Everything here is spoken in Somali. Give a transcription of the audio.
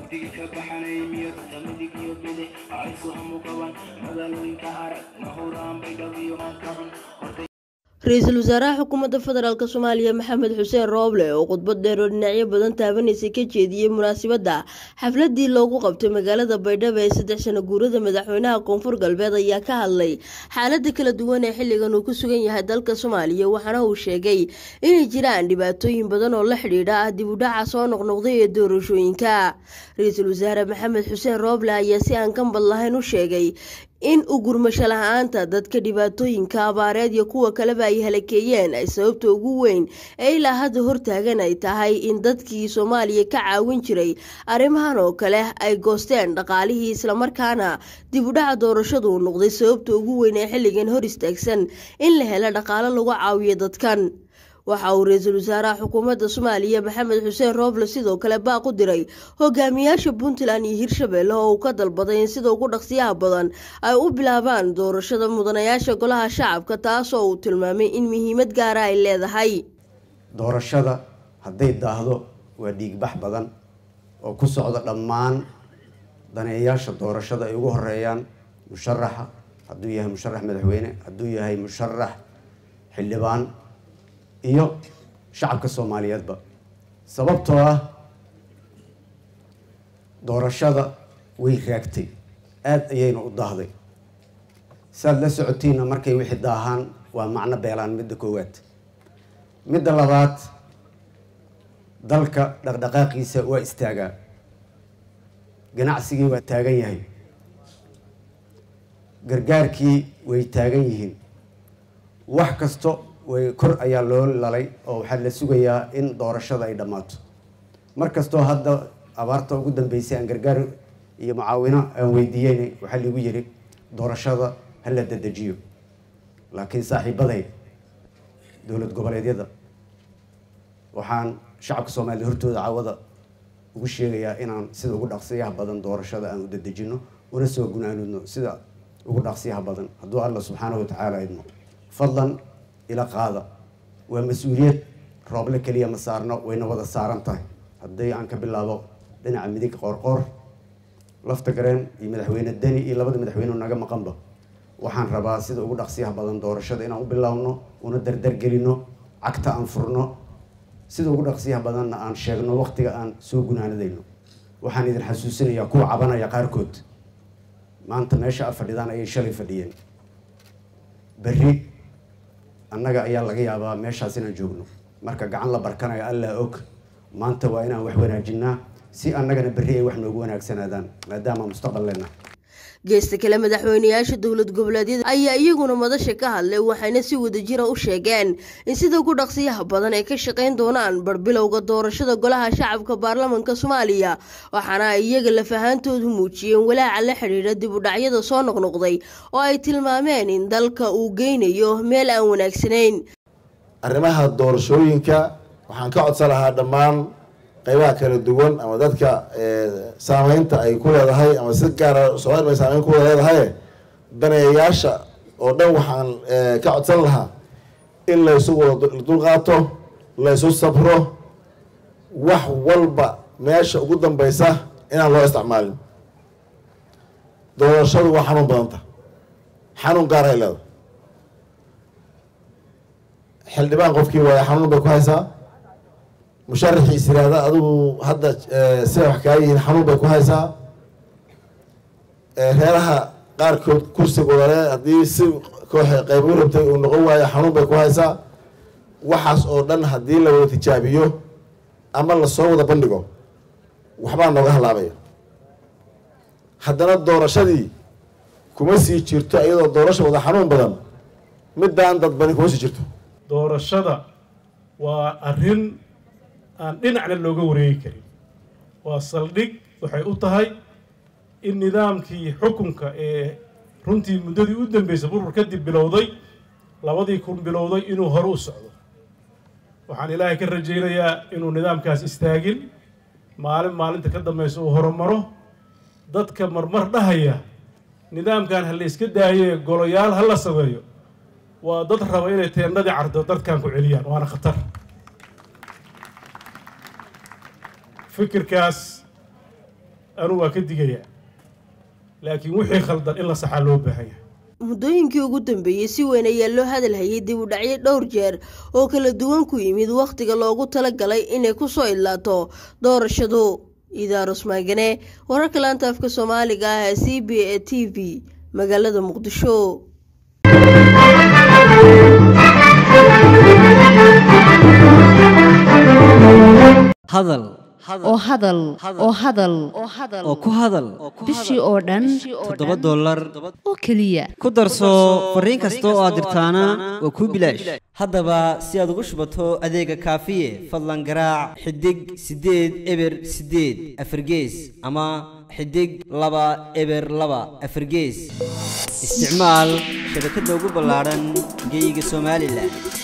mugdiga ka baxanay miyadka midig iyo bidix aysu hamu qaban magaalooyinka arag mahuraan bay dhabiyo maanta xun hortay ra-iisul wasaaraha xukuumadda federaalk soomaaliya maxamed xuseen rooble oo khudbad dheer oo dhinacyo badan taabanaysay ka jeediyey munaasabadda xafladii loogu qabtay magaalada baydhabo ee saddex sano guurada madaxweynaha koonfur galbeed ayaa ka hadlay xaalada kala duwan ee xilligan uu ku sugan yahay dalka soomaaliya waxaana uu sheegay inay jiraan dhibaatooyin badan oo la xidhiidha ah dib u dhaca soo noqnoqday ee doorashooyinka ra-iisul wasaare maxamed xuseen rooble ayaa si aan kambad lahayn u sheegay in ugurmasho la-aanta dadka dhibaatooyinka abaareed iyo kuwa kaleba ay halakeeyeen ay sababta ugu weyn ee ilaa hadda hortaagan ay tahay in dadkii soomaaliya ka caawin jiray arrimahan oo kale ay goosteen dhaqaalihii islamarkaana dib u dhaca doorashadu uu noqday sababta ugu weyn ee xilligan hor istaagsan in la helo dhaqaalo lagu caawiyo dadkan waxa uu ra-iisul wasaaraha xukuumadda soomaaliya maxamed xuseen rooble sidoo kale baaq u diray hogaamiyaasha puntland iyo hirshabelle oo uu ka dalbaday in sida ugu dhaqsiyaha badan ay u bilaabaan doorashada mudanayaasha golaha shacabka taasoo uu tilmaamay in muhiimad gaara ay leedahay doorashada hadday daahdo waa dhiigbax badan oo ku socda dhammaan daneeyaasha doorashada ay ugu horeeyaan musharaxa hadduu yahay musharax madaxweyne hadduu yahay musharax xildhibaan iyo shacabka soomaaliyeedba sababtoo ah doorashada way raagtay aada ayayna u daahday saad la socotiinna markay wixii daahaan waa macno beelaan midda koowaad midda labaad dalka dhaqdhaqaaqiisa waa istaagaa ganacsigii waa taagan yahay gargaarkii way taagan yihiin wax kasto way kor ayaa loo lalay oo waxaa la sugayaa in doorashada ay dhammaato mar kastoo hadda abaarta ugu dambeysay aan gargaar iyo mucaawino aan weydiiyeyn waxaa liigu yiri doorashada ha la dedejiyo laakiin saaxiibaday dowlad goboleedyada waxaan shacabka soomaaliya hortooda cawada ugu sheegayaa inaan sida ugu dhaqsiyaha badan doorashada aan u dedejino una soo gunaanudno sida ugu dhaqsiyaha badan hadduu alla subxaanahu watacaala idmo fadlan ila qaada waa mas-uuliyad rooble keliya ma saarno wayna wada saaran tahay haddii aan ka bilaabo dhinaca midig qoorqoor lafta gareen iyo madaxweyne deni iyo labada madaxweyne naga maqanba waxaan rabaa sida ugu dhaqsiyaha badan doorashada inaan u bilaabno una dardargelino cagta aan furno sida ugu dhaqsiyaha badanna aan sheegno waqtiga aan soo gunaanadayno waxaan idin xasuusinayaa kuwa cabanaya qaarkood maanta meesha a fadhidaan ayay shalay fadhiyeen berri annaga ayaa laga yaabaa meeshaas inaan joogno marka gacan la barkanayo allaa og maanta waa inaan wax wanaajinaa si annagana berri ay wax noogu wanaagsanaadaan maadaama mustaqbal leenahay geesta kale madaxweyneyaasha dowlad goboleedyada ayaa iyaguna madasha ka hadlay waxayna si wadajira u sheegeen in sida ugu dhaqsiyaha badan ay ka shaqayn doonaan barbilowga doorashada golaha shacabka baarlamanka soomaaliya waxaana ay iyaga lafahaantoodu muujiyeen walaaca la xidhiidha dib u dhacyada soo noqnoqday oo ay tilmaameen in dalka uu geynayo meel aan wanaagsanayn arrimaha doorashooyinka waxaan ka codsan lahaa dhammaan qaybaha kala duwan ama dadka saameynta ay ku leedahay ama si gaara soomaali bay saameyn ku leedahay daneeyayaasha oo dhan waxaan ka codsan lahaa in laysu wada dulqaato laysu sabro wax walba meesha ugu dambeysa inaan loo isticmaalin doorashadu waa xanuun badanta xanuun gaar ay leedahay xildhibaan qofkii waaya xanuun bay ku haysaa musharaxiis yiraahda adigu hadda sida wax kaa yihiin xanuun bay ku haysaa reeraha qaarkood kursigooda le haddii si koox qayb u rabtay uu noqon waayo xanuun bay ku haysaa waxaas oo dhan haddii la wada tijaabiyo ama lasoo wada bandhigo waxbaa nooga halaabaya haddana doorashadii kuma sii jirto iyadoo doorasha wada xanuun badan middaan dadbani kuma sii jirto doorashada waa arrin aan dhinacna looga wareegi karin waa saldhig waxay u tahay in nidaamkii xukunka ee runtii muddadii u dambeysay burur kadib bilowday labadii kun bilowday inuu hore u socdo waxaan ilaahay ka rajaynayaa inuu nidaamkaas istaagin maalin maalinta ka dambeysa uu horumaro dadka marmar dhahaya nidaamkan ha la iska daaye goloyaal ha la sameeyo waa dad raba inay teennadii cardo dadkan ku celiyaan waana khatar fikirkaas anigu waa ka digayaa laakiin wixii khaldan in la saxaa loo baahan yahay muddooyinkii ugu dambeeyey si weyn ayaa loo hadalhayay dib u dhacyo dhowr jeer oo kala duwan ku yimid wakhtiga loogu talagalay inay ku soo idlaato doorashadu idaarus maagane wararka laanta afka soomaaliga ah ee c b a t v magaalada muqdisho hadal oo hadal oo hadal oo ku hadal bishii oo dhan toddoba dollar oo keliya ku darso fariin kasta oo aad dirtaana waa kuu bilaash haddaba si aad ugu shubato adeega kaafiye fadlan garaac xidig siddeed eber siddeed afargees ama xidig laba eber laba afargees isticmaal shabakadda ugu ballaadhan geyga somalilan